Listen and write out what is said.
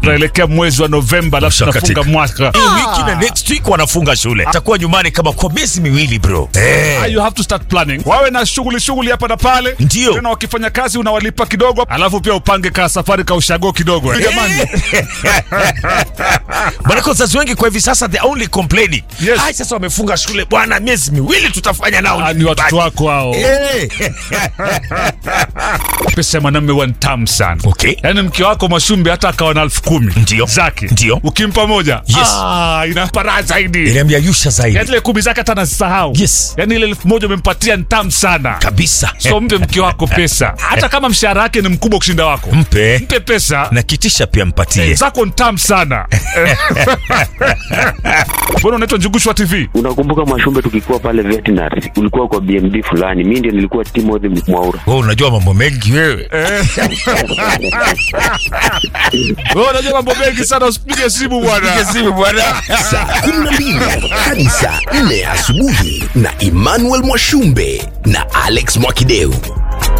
tunaelekea mwezi wa Novemba, alafu Ushakatika. tunafunga mwaka. Hii wiki na next week wanafunga shule. Atakuwa nyumbani kama kwa miezi miwili bro. Eh. Ah, you have to start planning. Wawe na shughuli shughuli hapa na pale, Ndio. tena wakifanya kazi unawalipa kidogo, alafu pia upange ka safari ka ushago kidogo. Eh, Jamani, Maana wazazi wengi kwa hivi sasa they only complaining. Yes. Hai sasa wamefunga shule bwana, miezi miwili tutafanya nao. ah, ni watoto wako hao. Eh. Pesa ya mwanamume huwa ni tamu sana. Okay. Yaani mke wako Mashumbi hata akawa na elfu kumi Ndio. zake, Ndio. ukimpa moja Yes. ah, inampa raha zaidi. Iliambia Yusha zaidi. Yaani ile kumi zake hata anasahau. Yes. Yaani ile elfu moja umempatia ni tamu sana. Kabisa. So mpe mke wako pesa, hata kama mshahara wake ni mkubwa kushinda wako, Mpe mpe pesa na kitisha pia mpatie. zako ni tamu sana. Mbona unaitwa Njugushwa TV? Unakumbuka Mwashumbe tukikuwa pale veterinary, ulikuwa kwa BMD fulani, mi ndio nilikuwa Timothy Mwaura. Wewe unajua mambo mengi wewe. Wewe unajua mambo mengi sana, usipige simu bwana. Simu bwana. saa 12 hadi saa 4 asubuhi na Emmanuel Mwashumbe na Alex Mwakideu.